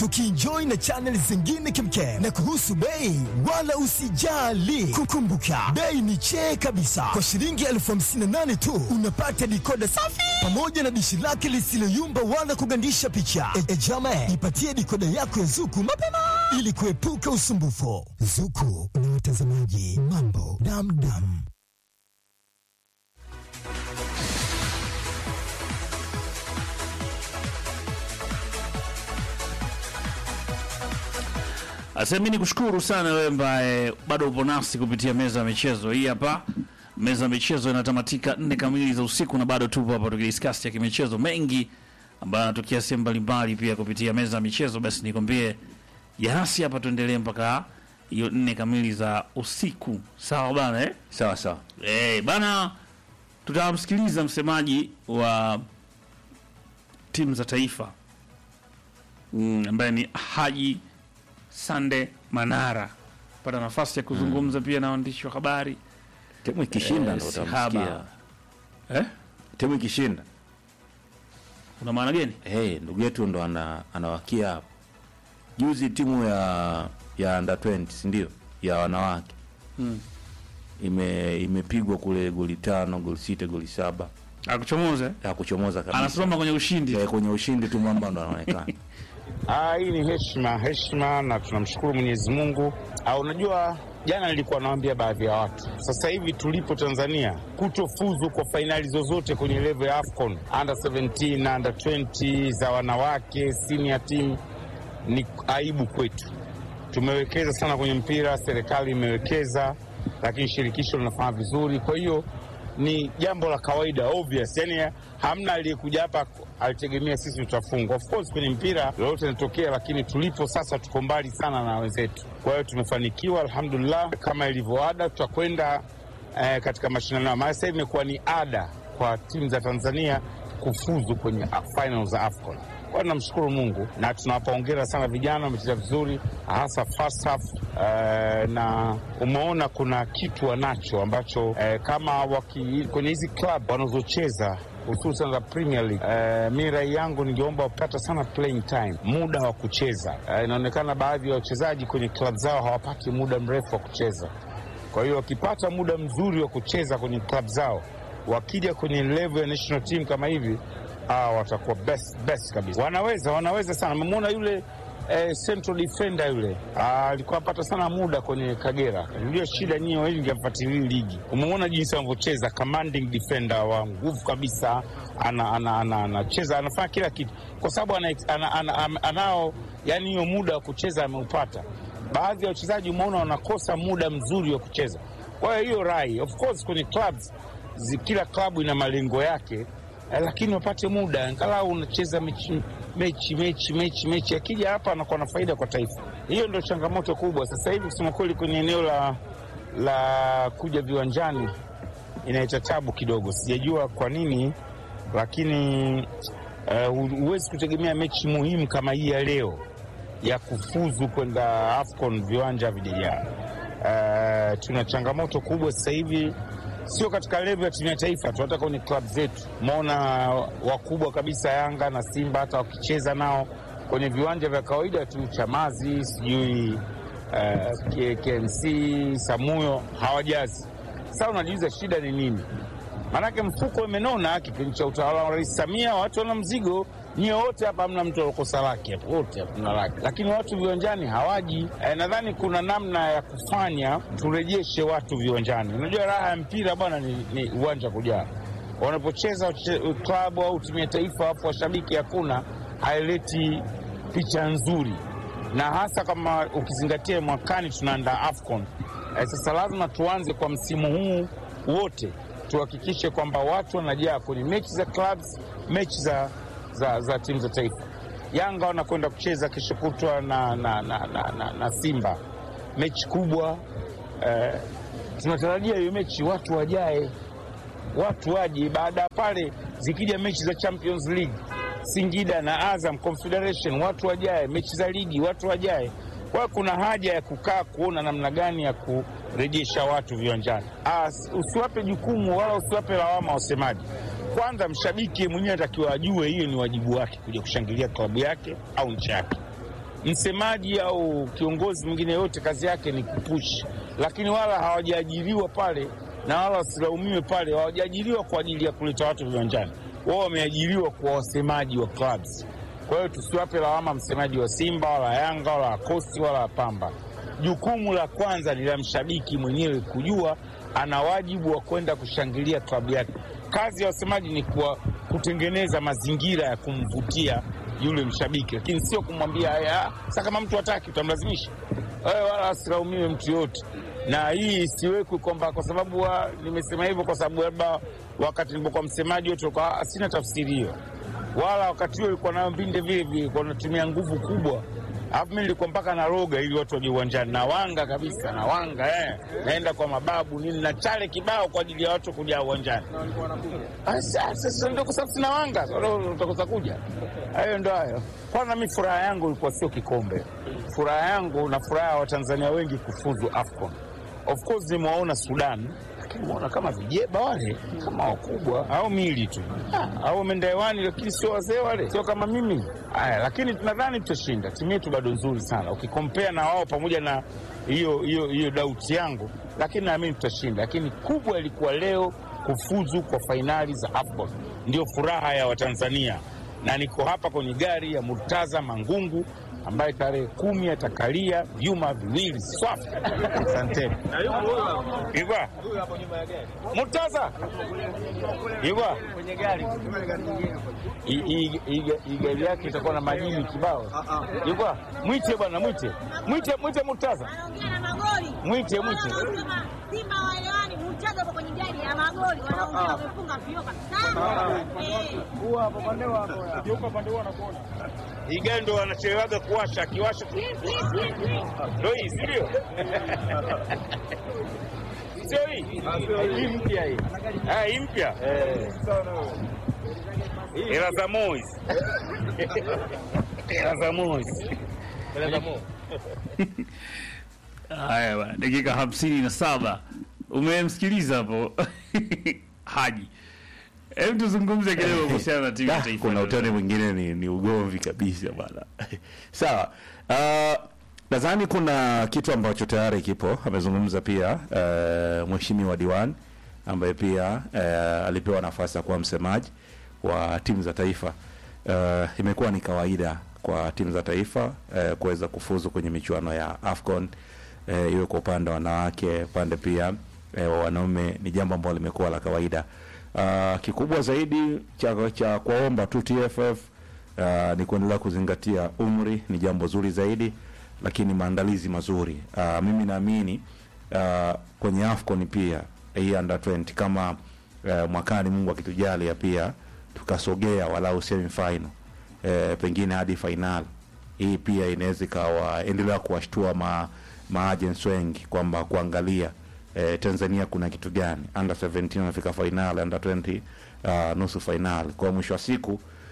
tukienjoy na channel zingine kemkem. Na kuhusu bei, wala usijali, kukumbuka bei ni chee kabisa. Kwa shilingi elfu hamsini na nane tu unapata dikoda safi pamoja na dishi lake lisiloyumba wala kugandisha picha. E, e jama, ipatie dikoda yako ya Zuku mapema ili kuepuka usumbufu. Zuku na watazamaji, mambo damdam. Asemi ni kushukuru sana wewe ambaye bado upo nasi kupitia meza ya michezo. Hii hapa meza ya michezo inatamatika nne kamili za usiku, na bado tupo hapa tukidiscuss ya kimichezo mengi ambayo yanatokea sehemu mbalimbali pia kupitia meza ya michezo. Basi nikwambie yanasi hapa, tuendelee mpaka hiyo nne kamili za usiku, sawa bana eh? Sawa sawa. Eh, bana tutamsikiliza msemaji wa timu za taifa mm, ambaye ni Haji Sande Manara pata nafasi ya kuzungumza pia na waandishi wa habari Timu ikishinda Eh, ndo Sihaba. utamsikia. eh? Timu ikishinda. Una maana gani? Hey, ndugu yetu ndo ana, anawakia hapo. Juzi timu ya ya under 20 si ndio? Ya wanawake. Hmm. Ime imepigwa kule goli tano, goli sita, goli saba. Akuchomoze Ya kuchomoza kabisa. anasimama kwenye ushindi Ya kwenye ushindi tu mwamba ndo anaonekana. Ah, hii ni heshima heshima, na tunamshukuru Mwenyezi Mungu. Ah, unajua jana nilikuwa nawaambia baadhi ya watu, sasa hivi tulipo Tanzania, kutofuzu kwa fainali zozote kwenye level ya AFCON under 17 na under 20 za wanawake senior team ni aibu kwetu. Tumewekeza sana kwenye mpira, serikali imewekeza, lakini shirikisho linafanya vizuri. Kwa hiyo ni jambo la kawaida obvious, yani hamna aliyekuja hapa alitegemea sisi tutafungwa. Of course kwenye mpira lolote linatokea, lakini tulipo sasa tuko mbali sana na wenzetu. Kwa hiyo tumefanikiwa, alhamdulillah. Kama ilivyo ada, tutakwenda eh, katika mashindano haya. Maana sasa hivi imekuwa ni ada kwa timu za Tanzania kufuzu kwenye uh, final za AFCON. Kwa hiyo namshukuru Mungu na tunawapa hongera sana vijana, wamecheza vizuri hasa first half eh, na umeona kuna kitu wanacho ambacho eh, kama waki, kwenye hizi club wanazocheza hususan za Premier League eh, mi rai yangu ningeomba wapata sana playing time, muda wa kucheza. Eh, inaonekana baadhi ya wachezaji kwenye club zao hawapati muda mrefu wa kucheza. Kwa hiyo wakipata muda mzuri wa kucheza kwenye club zao, wakija kwenye level ya national team kama hivi, ah, watakuwa best best kabisa. Wanaweza wanaweza sana. Memwona yule eh, central defender yule Ah, alikuwa apata sana muda kwenye Kagera. Ndio shida nyinyi wengi hamfuatilii ligi. Umemwona jinsi anavyocheza, commanding defender wa nguvu kabisa, ana ana ana anacheza anafanya kila kitu kwa sababu ana, ana, ana, ana, anao yani hiyo muda wa kucheza ameupata baadhi ya wachezaji umeona wanakosa muda mzuri wa kucheza. Kwa hiyo hiyo rai, of course kwenye clubs zi, kila klabu ina malengo yake eh, lakini wapate muda angalau unacheza mechi mechi mechi mechi mechi, akija hapa anakuwa na faida kwa taifa. Hiyo ndio changamoto kubwa sasa hivi, kusema kweli, kwenye eneo la la kuja viwanjani inaita tabu kidogo, sijajua kwa nini, lakini eh, huwezi kutegemea mechi muhimu kama hii ya leo ya kufuzu kwenda AFCON viwanja vijajaa. Uh, tuna changamoto kubwa sasa hivi, sio katika level ya timu ya taifa tu, hata kwenye klabu zetu. Umeona wakubwa kabisa Yanga na Simba, hata wakicheza nao kwenye viwanja vya kawaida tu, Chamazi sijui uh, K- KMC Samuyo hawajazi. Sasa unajiuliza shida ni nini? Maanake mfuko umenona. Kipindi cha utawala wa Rais Samia watu wana mzigo, nyie wote hapa hamna mtu alokosa lake hapa, wote hamna lake, lakini watu viwanjani hawaji. E, nadhani kuna namna ya kufanya turejeshe watu viwanjani. Unajua raha ya mpira bwana ni, ni uwanja kujaa. Wanapocheza wache- klabu au timu ya taifa, hapo washabiki hakuna, haileti picha nzuri na hasa kama ukizingatia mwakani tunaandaa AFCON. Eh, sasa lazima tuanze kwa msimu huu wote tuhakikishe kwamba watu wanajaa kwenye mechi za clubs, mechi za, za, za timu za taifa. Yanga wanakwenda kucheza kesho kutwa na, na, na, na, na, na Simba, mechi kubwa eh, tunatarajia hiyo mechi watu wajae, watu waje. Baada ya pale zikija mechi za Champions League, Singida na Azam Confederation, watu wajae, mechi za ligi watu wajae. Kwa hiyo kuna haja ya kukaa kuona namna gani ya kurejesha watu viwanjani. Ah, usiwape jukumu wala usiwape lawama wasemaji. Kwanza mshabiki mwenyewe atakiwa ajue hiyo ni wajibu wake kuja kushangilia klabu yake au nchi yake msemaji au kiongozi mwingine yote kazi yake ni kupush, lakini wala hawajaajiriwa pale na wala wasilaumiwe pale, hawajaajiriwa kwa ajili ya kuleta watu viwanjani. Wao wameajiriwa kwa wasemaji wa clubs. Kwa hiyo tusiwape lawama msemaji wa Simba wala Yanga wala wa Kosti wala wa Pamba. Jukumu la kwanza ni la mshabiki mwenyewe kujua ana wajibu wa kwenda kushangilia klabu yake. Kazi ya wasemaji ni kuwa, kutengeneza mazingira ya kumvutia yule mshabiki, lakini sio kumwambia haya. Sasa kama mtu hataki, utamlazimisha wewe, wala asilaumiwe mtu yote. Na hii isiwekwe kwamba kwa sababu wa, nimesema hivyo kwa sababu labda wakati nilipokuwa msemaji wote kwa sina tafsiri hiyo, wala wakati huo ilikuwa nayo mbinde vile vile, kwa natumia nguvu kubwa alafu mi nilikuwa mpaka naroga ili watu waje uwanjani, nawanga kabisa, nawanga eh, naenda kwa mababu nini na chale kibao kwa ajili ya watu kuja uwanjani. Ah, sa- Sasa ndio kwa sababu sina wanga, sasa ndio utakosa kuja. Hayo ndo hayo. Kwanza mi furaha yangu ilikuwa sio kikombe, furaha yangu na furaha ya Watanzania wengi kufuzu AFCON. Of course nimewaona Sudan, lakini nimeona kama vijeba wale, kama wakubwa au mili tu Ah, au wameenda hewani, lakini sio wazee wale, sio kama mimi. Haya, lakini tunadhani tutashinda. Timu yetu bado nzuri sana ukikompea na wao, pamoja na hiyo hiyo hiyo dauti yangu, lakini naamini tutashinda. Lakini kubwa ilikuwa leo kufuzu kwa fainali za AFCON, ndio furaha ya Watanzania, na niko hapa kwenye gari ya Murtaza Mangungu ambaye tarehe kumi atakalia vyuma viwili swafi. Asanteni. Igwa Murtaza Igwa I- i- i- i- gari yake itakuwa na majini kibao. Igwa mwite bwana, mwite mwite mwite Murtaza, Wanaongea na magoli. mwite mwite. Wanaosema Simba waelewani, mchezo uko kwenye gari ya magoli, wanaongea wamefunga vio kabisa. Eh. Hii gari ndo wanachelewaga kuwasha, akiwasha tu ndo hii, si ndio? Sio hii hii mpya hii, Ah, hii mpya hela za Mois, hela za Mois. Haya bwana, dakika hamsini na saba umemsikiliza hapo Haji. Hebu tuzungumze kidogo kuhusiana na timu ya Da, taifa. kuna ya utani mwingine ni, ni ugomvi kabisa bwana sawa uh, nadhani kuna kitu ambacho tayari kipo amezungumza pia uh, mheshimiwa diwan ambaye pia uh, alipewa nafasi ya kuwa msemaji wa timu za taifa uh, imekuwa ni kawaida kwa timu za taifa uh, kuweza kufuzu kwenye michuano ya afcon uh, iwe kwa upande wa wanawake upande pia eh, wa wanaume ni jambo ambalo limekuwa la kawaida uh, kikubwa zaidi cha, cha kuwaomba tu TFF uh, ni kuendelea kuzingatia umri ni jambo zuri zaidi lakini maandalizi mazuri uh, mimi naamini uh, kwenye afcon pia hii under 20 kama uh, mwakani mungu akitujalia pia tukasogea walau semi final eh, pengine hadi final hii pia inaweza ikawa endelea kuwashtua ma, maagents wengi kwamba kuangalia eh, Tanzania kuna kitu gani under 17 wanafika final under 20 uh, nusu final kwa mwisho wa siku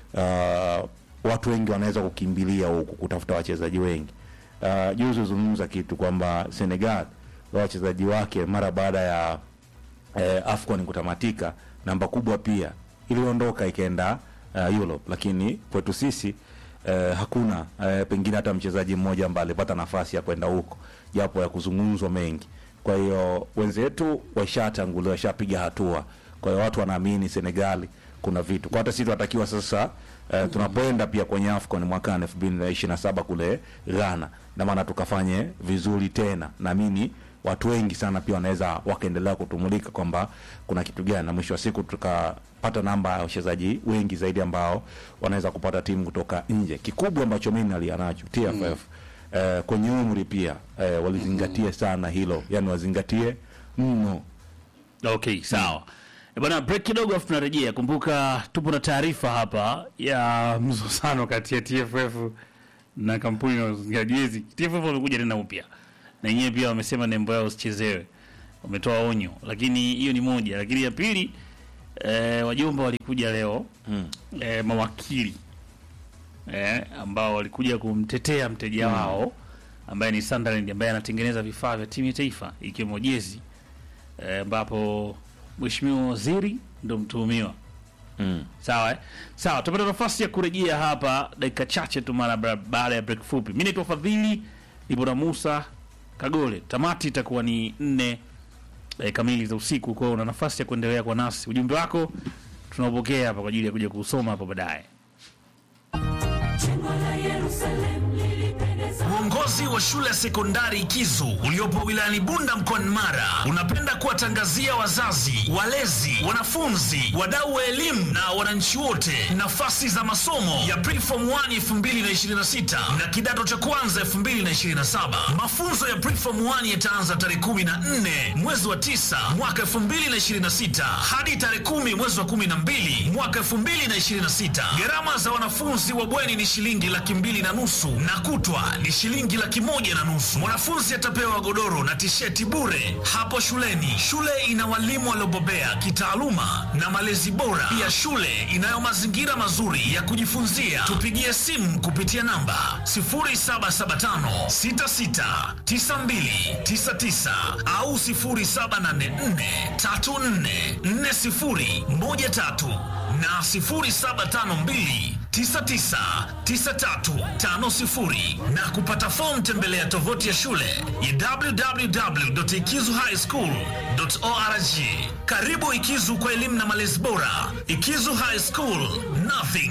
uh, watu wengi wanaweza kukimbilia huku kutafuta wachezaji wengi uh, juzi uzungumza kitu kwamba Senegal wa wachezaji wake mara baada ya eh, AFCON kutamatika namba kubwa pia iliondoka ikaenda uh, Europe, lakini kwetu sisi eh, hakuna eh, pengine hata mchezaji mmoja ambaye alipata nafasi ya kwenda huko, japo ya kuzungumzwa mengi. Kwa hiyo wenzetu washatangulia, washapiga hatua. Kwa hiyo watu wanaamini Senegali kuna vitu kwa hata sisi tunatakiwa sasa eh, tunapoenda pia kwenye AFCON mwakani 2027 kule Ghana, na maana tukafanye vizuri tena, naamini watu wengi sana pia wanaweza wakaendelea kutumulika kwamba kuna kitu gani, na mwisho wa siku tukapata namba ya wachezaji wengi zaidi ambao wanaweza kupata timu kutoka nje. Kikubwa ambacho mimi nalia nacho TFF eh, kwenye umri pia eh, walizingatie sana hilo, yani wazingatie mno. Okay, sawa. E Bwana, break kidogo afu tunarejea. Kumbuka tupo na taarifa hapa ya mzozano kati ya TFF na kampuni ya jezi. TFF wamekuja tena upya na yenyewe pia wamesema nembo yao usichezewe, wametoa onyo, lakini hiyo ni moja. Lakini ya pili eh, wajomba walikuja leo mm. eh, mawakili eh, ambao walikuja kumtetea mteja wao ambaye ni Sunderland ambaye anatengeneza vifaa vya timu ya taifa ikiwemo jezi eh, ambapo mheshimiwa waziri ndo mtuhumiwa sawa eh? sawa tupata nafasi ya kurejea hapa dakika chache tu mara ba- baada ya break fupi mi naitwa fadhili ipo na musa kagole tamati itakuwa ni nne eh, kamili za usiku kwao una nafasi ya kuendelea kwa nasi ujumbe wako tunaopokea hapa kwa ajili ya kuja kusoma hapo baadaye Uongozi wa shule ya sekondari Kizu uliopo wilayani Bunda mkoani Mara unapenda kuwatangazia wazazi, walezi, wanafunzi, wadau wa elimu na wananchi wote nafasi za masomo ya Preform 1 2026 na kidato cha kwanza 2027. Mafunzo ya Preform 1 yataanza tarehe 14 mwezi wa 9 mwaka 2026 hadi tarehe 10 mwezi wa 12 mwaka 2026. Gharama za wanafunzi wa bweni ni shilingi laki mbili na nusu na kutwa ni shilingi laki moja na nusu. Mwanafunzi atapewa godoro na tisheti bure hapo shuleni. Shule ina walimu waliobobea kitaaluma na malezi bora. Pia shule inayo mazingira mazuri ya kujifunzia. Tupigie simu kupitia namba 0775 66 9299 au 0784 34 40 13 na 0752 999350 na kupata fomu tembelea tovuti ya shule ya www.ikizuhighschool.org. Karibu Ikizu kwa elimu na malezi bora. Ikizu High School, nothing